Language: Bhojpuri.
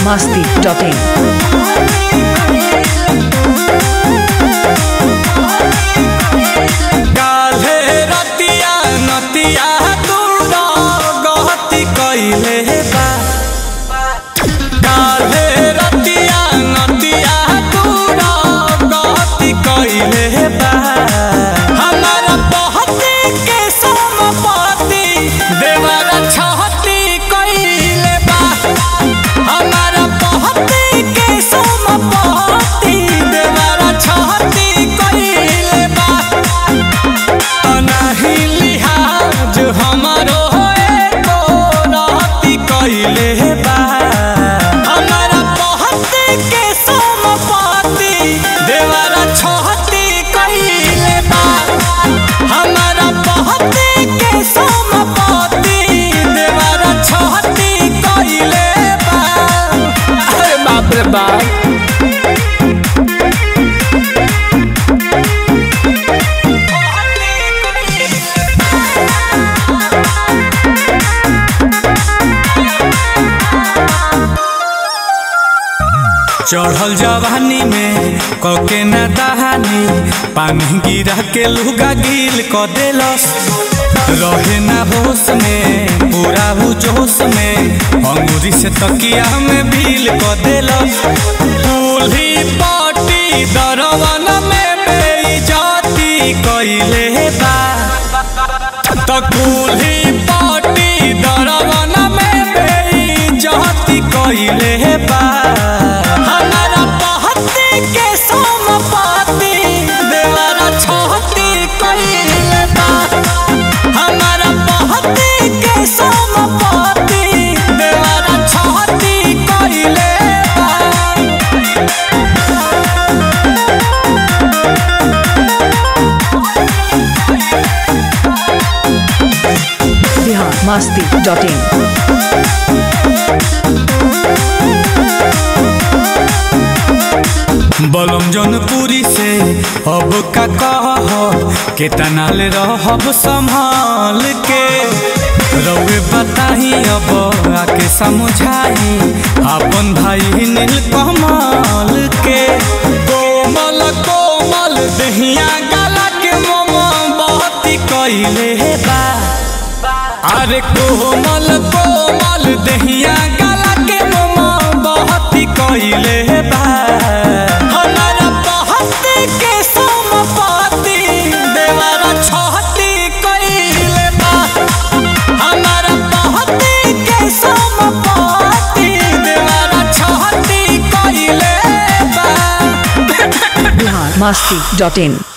biharmasti.in काल्हे रतिया नतिया दूर गहती कइले बा काल्हे रतिया नतिया दूर गहती कइले बा हमारा बहती के समपति देवर छहती कइले बा हमारा बहती के समपति देवर छहती कइले बा नाही लिहाज हमारो एको रहती कइले बा हमारा पहती के समपति देवरा छहती कइले बा हमारा पहती के समपति देवरा छहती कइले बा अरे बाप रे बाप चढ़ल जवानी में कके न दहानी पानी गिरा के लुगा गिल क देलस रहे ना होश में पूरा हु जोश में अंगूरी से तकिया में भील क देलस दूल्ही पाटी दरवन में बेइज्जती कइले बा त कुल्ही पाटी दरवन में बेइज्जती कइले बा हमारा पहती के समपति देवरा छहती कइले बा हमारा पहती के समपति देवरा छहती कइले बा biharmasti.in बलम जौनपुरी से अब का कह केतना ले रहब संभाल के रउए बताही अब आके समझाही अपन भाई नील कमल के कोमल कोमल दहिया गला के मम बहती कइले बा अरे कोमल कोमल दहिया गला के मम बहती कइले बा हमारा बहती के समपति देवरा छहती कइले बा हमारा बहती के समपति देवरा छहती कइले बा biharmasti.in